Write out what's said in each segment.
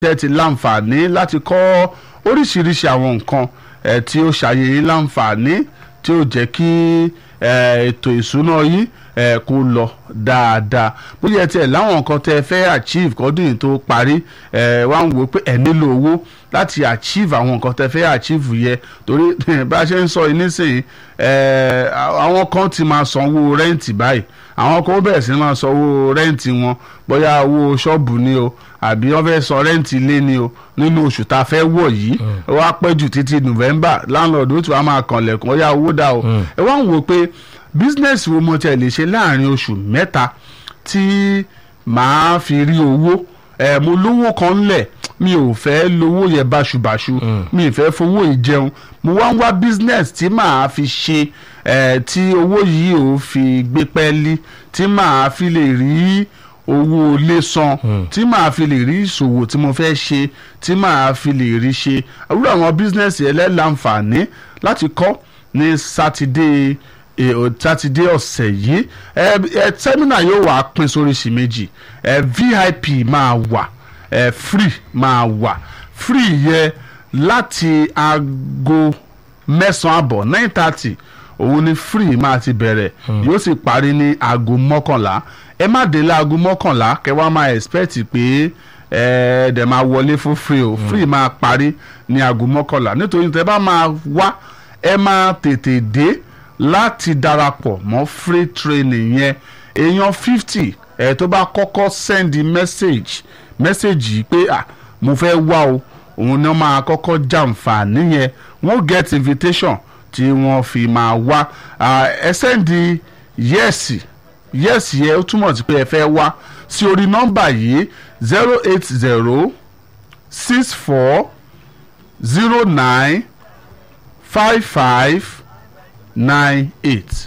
tẹ́ ti láǹfààní láti kọ́ oríṣiríṣi àwọn nǹkan eh, tí ó ṣàyè yín láǹfààní tí ó jẹ́ kí eh, ètò ìṣúná yín eh, kó lọ dáadáa bóyá tiẹ̀ láwọn nǹkan tẹ́ fẹ́ achieve kọ́dún yìí tó parí eh, wá ń wò pé ẹ̀ nílò owó láti achieve àwọn nǹkan tẹ́ fẹ́ achieve yẹ torí bá a ṣe ń sọ yìí nísìnyí eh, àwọn kan ti máa sanwó rẹ́ǹtì báyìí àwọn kan ó bẹ̀rẹ̀ sí máa sanwó rẹ́ǹtì wọn bóyá owó ṣọ́ọ̀bù ni o àbí wọ́n fẹ́ san rẹ́ǹtì ilé ni o nínú oṣù tá a fẹ́ wọ̀ yìí ó wá pẹ́ jù títí november landlord ó tún wá máa kànlẹ̀kùn ó yá owó dà o ẹ wá ń wò pé business wo mo tẹ̀ lè ṣe láàrin oṣù mẹ́ta tí màá fi rí owó ẹ mo lówó kan lẹ̀ mi ò fẹ́ lówó yẹn báṣubàṣu mi ì fẹ́ fowó ìjẹun mo wá ń wá business tí màá fi ṣe ẹ tí owó yìí ò fi gbé pẹ́ẹ́lí tí màá fi lè rí owó ilé san tí màá fi lè rí ìṣòwò tí mo fẹ́ ṣe tí màá fi lè rí ṣe àwùjọ àwọn business yẹn lẹ́láǹfààní láti kọ́ ní sátidé sátidé ọ̀sẹ̀ yìí ẹ ẹ sẹ́mínà yóò wá pín sóríṣi méjì ẹ vip máa wà ẹ free máa wà free yẹ láti aago mẹ́sàn-án àbọ̀ nine thirty òun ni free máa ti bẹ̀rẹ̀ yóò sì parí ní aago mọ́kànlá ẹ má dé láago mọ́kànlá kẹ́ wá máa expect pé ẹ dẹ̀ máa wọlé fún free o free máa parí ní aago mọ́kànlá nítorí tẹ́ bá máa wá ẹ máa tètè dé láti darapọ̀ mọ́ free training yẹn èèyàn fifty ẹ̀ tó bá kọ́kọ́ send message message yìí pé ah mo fẹ́ wá o òun náà máa kọ́kọ́ jàǹfààní yẹn wọ́n get invitation tí wọ́n fi máa wá ẹ sẹ́ndì yẹ́ẹ̀sì yẹ́ẹ̀sì yẹn ó túmọ̀ sí pé ẹ fẹ́ wá sí orí nọ́mbà yìí zero eight zero six four zero nine five five nine eight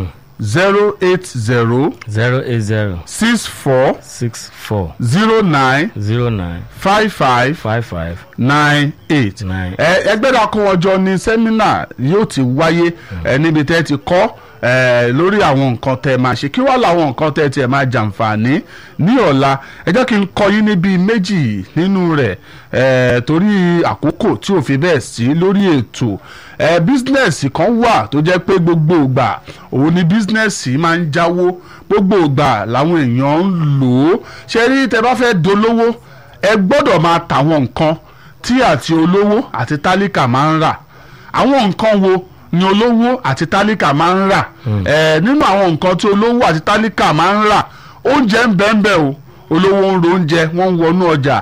zero eight zero zero eight zero six four six four zero nine zero nine five five five five nine eight nine. ẹ ẹgbẹ́ dàkún ọjọ́ ní sẹ́mínà yóò ti wáyé ẹ níbi tẹ́ ti kọ́ ẹ lórí àwọn nǹkan tẹ́ máa ṣe kí wàá làwọn nǹkan tẹ́ tiẹ̀ máa jàǹfààní ní ọ̀la ẹ jẹ́ kí n kọ́ yín níbi méjì nínú rẹ̀ ẹ torí àkókò tí ò fi bẹ́ẹ̀ sí lórí ètò ẹ bísínẹ́sì kan wà tó jẹ́ pé gbogbo ìgbà òun ni bísínẹ́sì máa ń jáwó gbogbo ìgbà làwọn èèyàn ń lò ó ṣe rí tẹ́ bá fẹ́ dolówó ẹ gbọ́dọ̀ máa tàwọn nǹkan tí àti olówó àti tálíkà máa ń rà àwọn nǹkan wo ni olówó àti tálíkà máa ń rà ẹ nínú àwọn nǹkan tí olówó àti tálíkà máa ń rà oúnjẹ ń bẹ́ẹ̀ bẹ́ẹ̀ o olówó ń ro oúnjẹ wọ́n ń wọnú ọjà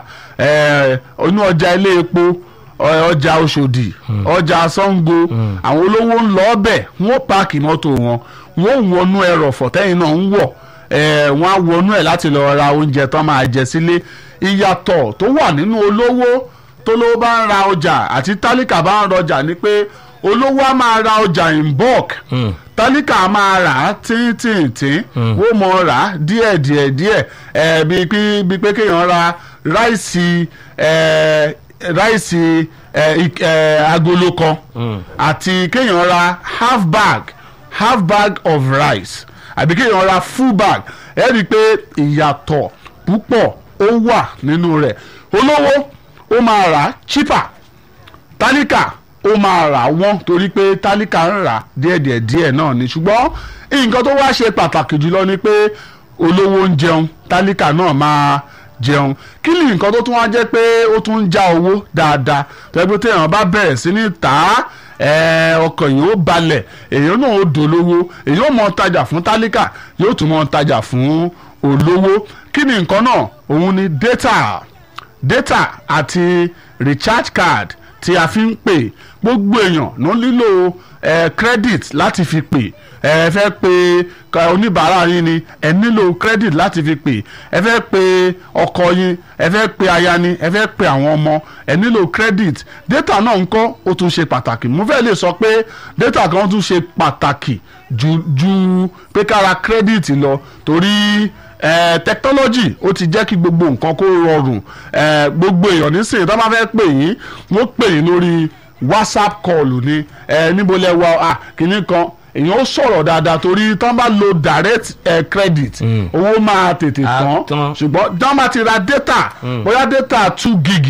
ẹ inú ọjà ilé epo ọjà Ọ̀ṣọ́dì ọjà Ṣàngó àwọn olówó ń lọ ọbẹ̀ wọ́n páàkì mọ́tò wọn wọ́n ń wọnú ẹrọ̀fọ̀ tẹ́yìn náà ń wọ̀ wọ́n á wọnú ẹ̀ láti lọ ra oúnjẹ tó máa jẹ sílé ìyàtọ̀ tó wà nínú olówó tó lówó bá ń ra ọjà àti tálíkà bá ń rọjà ni pé olówó á máa ra ọjà in bulk tálíkà á máa rà á tíntìntín wọ́n mọ̀ rà á díẹ̀ díẹ̀ díẹ̀ ẹ̀ bíi pé bíi pé kéèyàn ra ráìsì ẹ̀ ráìsì ẹ̀ ẹ̀ agolo kan àti kéèyàn ra half bag half bag of rice àbí kéèyàn ra full bag ẹ̀ rí i pé ìyàtọ̀ púpọ̀ ó wà nínú rẹ̀ olówó ó máa rà á cheaper tálíkà ó máa rà wọ́n torí pé tálíkà ń rà díẹ̀díẹ̀ díẹ̀ náà ni ṣùgbọ́n nǹkan tó wá ṣe pàtàkì jùlọ ni pé olówó ń jẹun tálíkà náà máa jẹun kí ni nǹkan tó tún wá jẹ́ pé ó tún ń já owó dáadáa tẹ́gbẹ́ téèyàn bá bẹ̀rẹ̀ sí ní tà á ọkàn yìí ó balẹ̀ èèyàn náà ó dolówó èèyàn ó mọ tajà fún tálíkà yóò tún mọ tajà fún olówó kí ni nǹkan náà òun ni data data àti recharge card tí a fi ń pè gbogbo èèyàn ló nílò eh, credit láti fi pè ẹ fẹ́ pe oníbàárà yín ni ẹ nílò credit láti fi pè ẹ fẹ́ pe ọkọ yín ẹ fẹ́ pe aya ni ẹ fẹ́ pe àwọn ọmọ ẹ nílò credit data náà ń kọ́ ó tún ṣe pàtàkì mo fẹ́ lè sọ pé data kan tún ṣe pàtàkì ju ju pé kára credit lọ torí eh, technology ó ti jẹ́ kí gbogbo nǹkan kó rọrùn eh, gbogbo èèyàn nísìnyí tó bá fẹ́ pè yín wọ́n pè yín lórí whatsapp call ni eh, níbo lẹ wà ah kìíní kan èèyàn ó sọ̀rọ̀ dáadáa torí tán bá lo direct eh, credit Mm. owó máa tètè Á tán tán. ṣùgbọ́n tán bá ti ra data bóyá data two gig